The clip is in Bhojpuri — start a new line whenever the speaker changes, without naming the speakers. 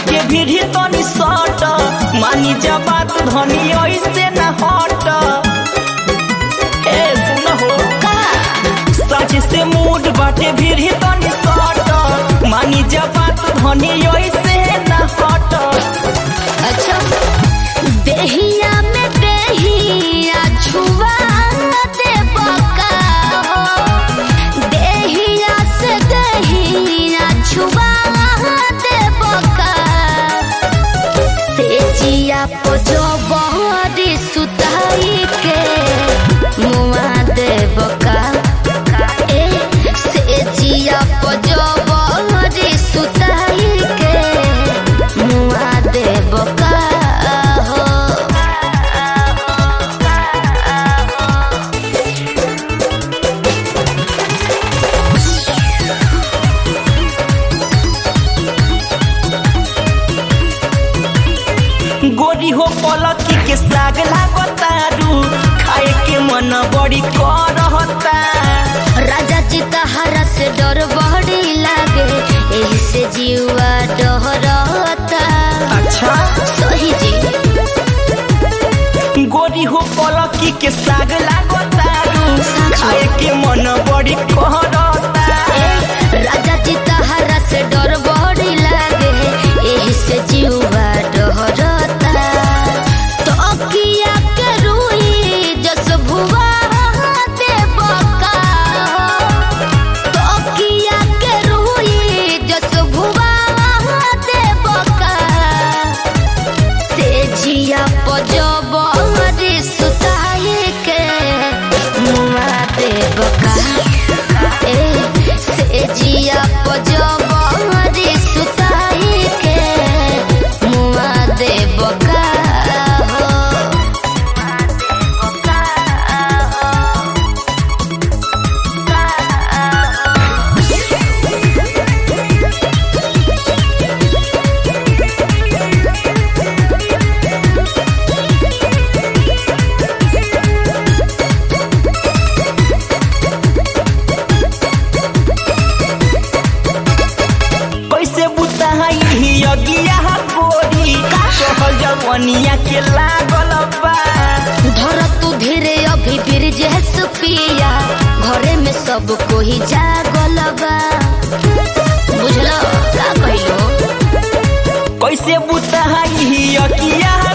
बाटे भीड़ तनी सट मानी जा बात धनी ऐसे न हट ए सुन हो सच से मूड बाटे भीड़ तनी सट मानी जा बात धनी ऐसे न हट
अच्छा देहिया में देहिया छुआ दे बका हो देहिया से देहिया छुआ दे बका से जिया पो जो बहरी सुताई के मुआ दे बका ए से जिया पो जो बहरी सुताई के मुआ दे बका हो
गोरी हो पलकी के साग लागतारू खाए के मन बड़ी करहता
राजा चितहरा से डर बड़ी लागे एही से जीवा डहरता
अच्छा
सही जी
गोरी हो पलकी के साग लागतारू खाए के मन बड़ी करहता
राजा चितहरा से डर बड़ी लागे एही से जीवा डहरता तकिया के रुई जस भुवा दे बका तकिया के रुई जस भुवा दे बका से जिया पजब रे सुताए के मुआ दे बका ए से जिया पजब रे सुताए के मुआ दे बका हो
कैसे बुताई अगिया गोरी कहल जवनिया के लागल बा
धर तू धीरे अभी फिर जैस पिया घरे में सब कोई जागल बा बुझलो का कहलो
कैसे बुताई अगिया